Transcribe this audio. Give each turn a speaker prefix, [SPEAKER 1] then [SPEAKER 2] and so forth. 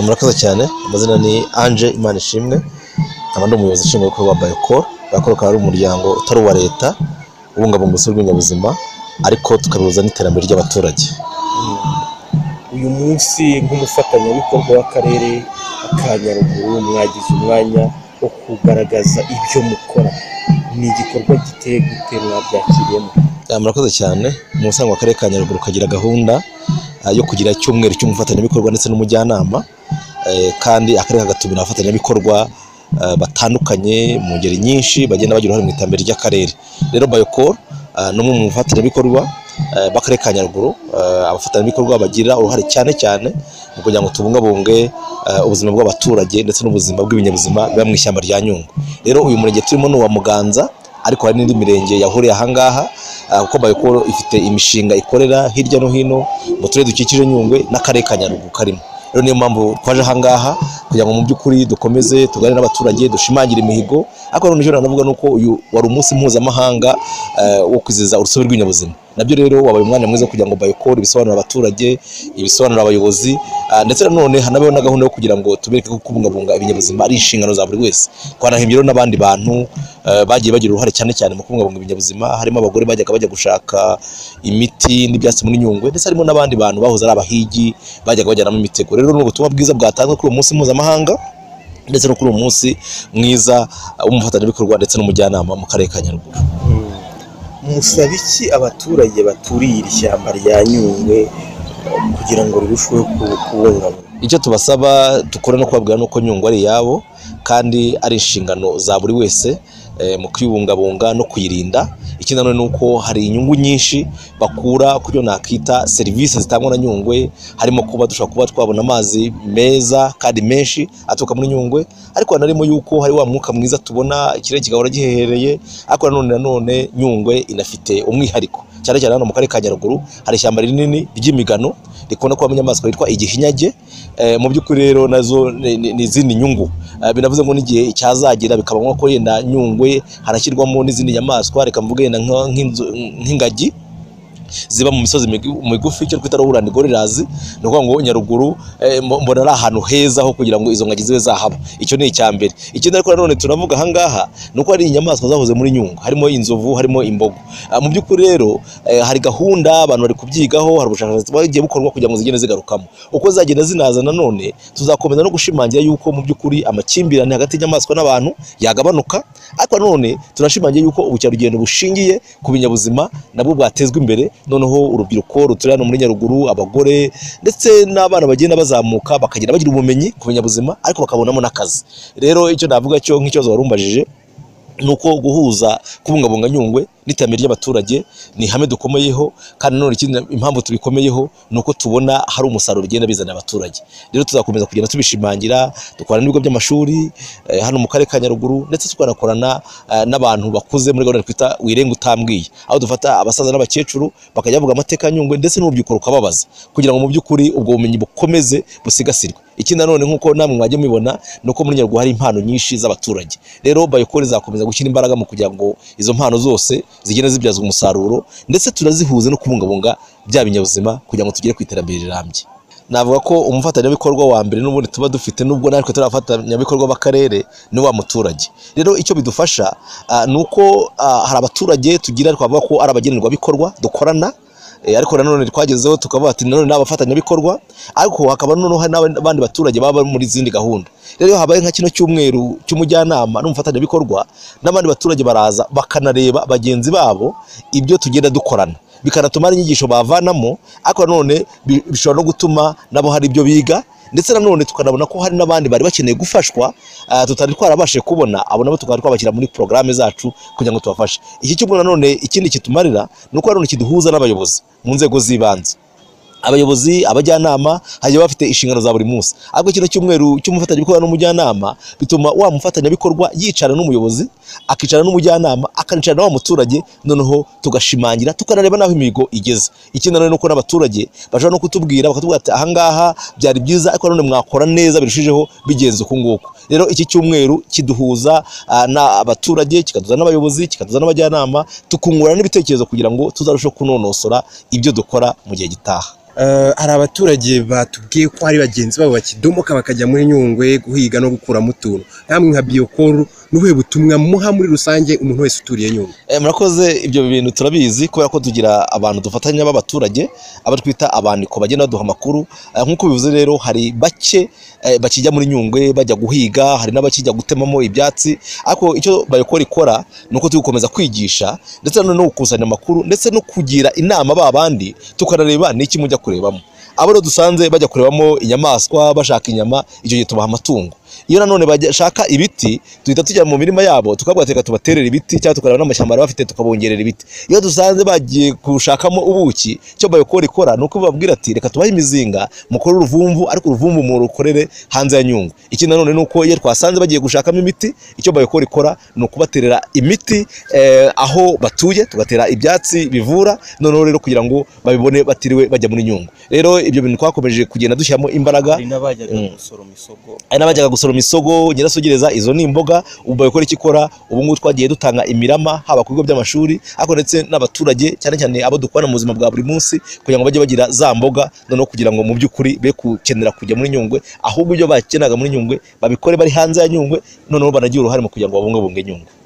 [SPEAKER 1] murakoze cyane amazina ni anje imana ishimwe nkaba ndi umuyobozi ushinzwe ibikorwa wa bayiko bayiko akaba ari umuryango utari uwa leta ubungabunga urusobe rw'ibinyabuzima ariko tukabihuza n'iterambere ry'abaturage
[SPEAKER 2] uyu munsi nk'umufatanyabikorwa w'akarere ka nyaruguru mwagize umwanya wo kugaragaza ibyo mukora ni igikorwa giteye gute mwabyakiriyemo
[SPEAKER 1] Eh, murakoze cyane mu busanzwe akarere ka nyaruguru kagira gahunda eh, yo kugira icyumweru cy'umufatanyabikorwa ndetse n'umujyanama eh, kandi akarere kagatumira abafatanyabikorwa eh, batandukanye mu ngeri nyinshi bagenda bagira uruhare mu iterambere ry'akarere rero bayokoro ni umwe mu bafatanyabikorwa eh, b'akarere ka nyaruguru Eh, abafatanyabikorwa bagira uruhare cyane cyane mu kugira ngo tubungabunge eh, ubuzima bw'abaturage ndetse n'ubuzima bw'ibinyabuzima biba mu ishyamba rya nyungwe rero uyu murenge turimo ni uwa muganza ariko hari n'indi mirenge yahuriye ahangaha ah, kuko bayikoro ifite imishinga ikorera hirya no hino mu turere dukikije nyungwe n'akarere ka nyaruguru karimo rero niyo mpamvu twaje ahangaha kugira ngo mu by'ukuri dukomeze tuganire n'abaturage dushimangire imihigo ariko noneho icyo navuga ni uko uyu wari umunsi mpuzamahanga eh, wo kwizihiza urusobe rw'ibinyabuzima nabyo rero wabaye umwanya mwiza wo kugira ngo bayikore ibisobanurire abaturage ibisobanurire abayobozi ah, ndetse nanone hanabeho na gahunda yo kugira ngo tubereke ko kubungabunga ibinyabuzima ari inshingano za buri wese twanahimbye rero n'abandi bantu eh, bagiye bagira uruhare cyane cyane mu kubungabunga ibinyabuzima harimo abagore bajyaga bajya gushaka imiti n'ibyatsi muri nyungwe ndetse harimo n'abandi bantu bahoze ari abahigi bajyaga bajyanamo imitego rero ni ubutumwa bwiza bwatanzwe kuri uwo munsi mpuzamahanga ndetse no kuri uwo munsi mwiza ah, w'umufatanyabikorwa ndetse n'umujyanama mu karere ka nyaruguru
[SPEAKER 2] musaba iki abaturage baturiye iri shyamba rya nyungwe kugira ngo rirusheho ku- kubungabungwa
[SPEAKER 1] icyo tubasaba dukora no kubabwira ni uko nyungwe ari iyabo kandi ari inshingano za buri wese eh, mu kuyibungabunga no kuyirinda ikindi nanone ni uko hari inyungu nyinshi bakura ku byo nakita serivisi zitangwa na nyungwe harimo kuba dushobora kuba twabona amazi meza kandi menshi aturuka muri nyungwe ariko hanarimo yuko hari wa mwuka mwiza tubona ikirere kigahora gihehereye ariko nanone nanone nyungwe inafite umwihariko cyane cyane hano mu karere ka nyaruguru hari ishyamba rinini ry'imigano rikunda kubamo inyamaswa yitwa igihinyage Eh, mu by'ukuri rero nazo ni- ni ni izindi nyungu Eh, binavuze ngo n'igihe cyazagira bikaba ngombwa ko yenda nyungwe hanashyirwamo n'izindi nyamaswa reka mvuge yenda nka- nk'inzu- nk'ingagi ziba mu misozi migu- migufi icyo twita rowland gorillas ni ukuvuga ngo nyaruguru eh, mbo- mbona ari ahantu heza ho kugira ngo izo ngagi zibe zahaba icyo ni icya mbere ikindi ariko nanone turavuga ahangaha ni uko hari inyamaswa zahoze muri nyungwe harimo inzovu harimo imbogo Ah, mu by'ukuri rero eh, hari gahunda abantu bari kubyigaho hari ubushakashatsi bwagiye bukorwa kugira ngo zigende zigarukamo uko zagenda zinaza nanone tuzakomeza no gushimangira yuko mu by'ukuri amakimbirane hagati y'inyamaswa n'abantu yagabanuka ariko nanone tunashimangira yuko ubukerarugendo bushingiye ku binyabuzima nabwo bwatezwa imbere noneho urubyiruko ruturiye hano muri nyaruguru abagore ndetse n'abana bagenda bazamuka bakagenda bagira ubumenyi ku binyabuzima ariko bakabonamo n'akazi rero icyo navuga cyo nk'ikibazo wari umbajije ni uko guhuza kubungabunga nyungwe n'iterambere ry'abaturage ni ihame dukomeyeho kandi nanone ikindi impamvu tubikomeyeho ni uko tubona hari umusaruro bigenda bizanira abaturage rero tuzakomeza kugenda tubishimangira dukorana n'ibigo by'amashuri eh, hano mu karere ka nyaruguru ndetse tukanakorana eh, n'abantu bakuze muri gahunda twita wirenge utambwiye aho dufata abasaza n'abakecuru bakajya bavuga amateka ya nyungwe ndetse n'urubyiruko rukababaza kugira ngo mu by'ukuri ubwo bumenyi bukomeze busigasirwe ikindi nanone nk'uko namwe mwajya mubibona ni uko muri nyaruguru hari impano nyinshi z'abaturage rero bayikore izakomeza gushyira imbaraga mu kugira ngo izo mpano zose zigende zibyazwa umusaruro ndetse tunazihuze no kubungabunga bya binyabuzima kugira ngo tugere ku iterambere rirambye navuga ko umufatanyabikorwa wa mbere n'ubundi tuba dufite nubwo natwe turi abafatanyabikorwa b'akarere ni wa muturage rero icyo bidufasha ah, ni uko ah, hari abaturage tugira twavuga ko ari abagenerwabikorwa dukorana eh, ariko nanone twagezeho tukavuga ati nanone ni abafatanyabikorwa ariko hakaba noneho hari n'abandi baturage baba bari muri izindi gahunda rero iyo habaye nka kino cyumweru cy'umujyanama n'umufatanyabikorwa n'abandi baturage baraza bakanareba bagenzi babo ibyo tugenda dukorana bikanatuma hari inyigisho bavanamo ariko nanone bi- bishobora no gutuma nabo hari ibyo biga ndetse nanone tukanabona ko hari n'abandi bari bakeneye gufashwa ah, tutari twarabashije kubona abo nabo tukaba twabashyira muri porogaramu zacu kugira ngo tubafashe iki cyumweru nanone ikindi kitumarira ni uko nanone kiduhuza n'abayobozi mu nzego z'ibanze abayobozi abajyanama hagiye bafite inshingano za buri munsi ariko kino cyumweru cy'umufatanyabikorwa n'umujyanama bituma wa mufatanyabikorwa yicarana n'umuyobozi akicarana n'umujyanama akanicarana na wa muturage noneho tugashimangira tukanareba n'aho imihigo igeze ikindi nanone ni uko n'abaturage bashobora no kutubwira bakatubwira ati ahangaha byari byiza ariko nanone mwakora neza birushijeho bigenze uku nguku rero iki cyumweru kiduhuza ah, n'abaturage kikaduhuza n'abayobozi kikaduhuza n'abajyanama tukungurana n'ibitekerezo kugira ngo tuzarusheho kunonosora ibyo dukora mu gihe gitaha
[SPEAKER 3] Eh, hari abaturage batubwiye ko hari bagenzi babo bakidomoka bakajya muri Nyungwe guhiga no gukuramo utuntu namwe nka Biocol ni ubuhe butumwa muha muri rusange umuntu wese uturiye Nyungwe
[SPEAKER 1] Eh, murakoze ibyo bintu turabizi kubera ko tugira abantu dufatanya b'abaturage abo twita abandiko bagenda baduha amakuru Eh, nk'uko bivuze rero hari bake eh, bakijya muri nyungwe bajya guhiga hari n'abakijya gutemamo ibyatsi ariko icyo bayokora ikora ni uko turi gukomeza kwigisha ndetse na none no gukusanya amakuru ndetse no kugira inama ba bandi tukanareba n'iki mujya kurebamo abo rero dusanze bajya kurebamo inyamaswa bashaka inyama icyo gihe tubaha amatungo iyo nanone bashaka ibiti duhita tujya mu mirima yabo tukabwira reka tubaterere ibiti cyangwa tukareba n'amashyamba bari bafite tukabongerera ibiti iyo dusanze bagiye gushakamo ubuki icyo bayokora ikora ni uko bababwira ati reka tubahe imizinga mukore uruvumvu ariko uruvumvu murukorere hanze ya nyungwe ikindi nanone ni uko iyo twasanze bagiye gushakamo imiti icyo bayokora ikora ni ukubaterera imiti eh, aho batuye tugatera ibyatsi bivura noneho rero kugira ngo babibone batiriwe bajya muri nyungwe rero ibyo bintu twakomeje kugenda dushyiramo imbaraga
[SPEAKER 2] hari n'abajyaga
[SPEAKER 1] Mm.
[SPEAKER 2] gusoroma isogo
[SPEAKER 1] hari n'abajyaga gusoroma isogo nyirasugereza izo ni imboga ubu bayikora icyo ikora ubu ngubu twagiye dutanga imirama haba ku bigo by'amashuri ariko ndetse n'abaturage cyane cyane abo dukorana mu buzima bwa buri munsi kugira ngo bajye bagira za mboga noneho kugira ngo mu by'ukuri be gukenera kujya muri nyungwe ahubwo ibyo bakenaga muri nyungwe babikore bari hanze ya nyungwe noneho banagire uruhare mu kugira ngo babungabunge nyungwe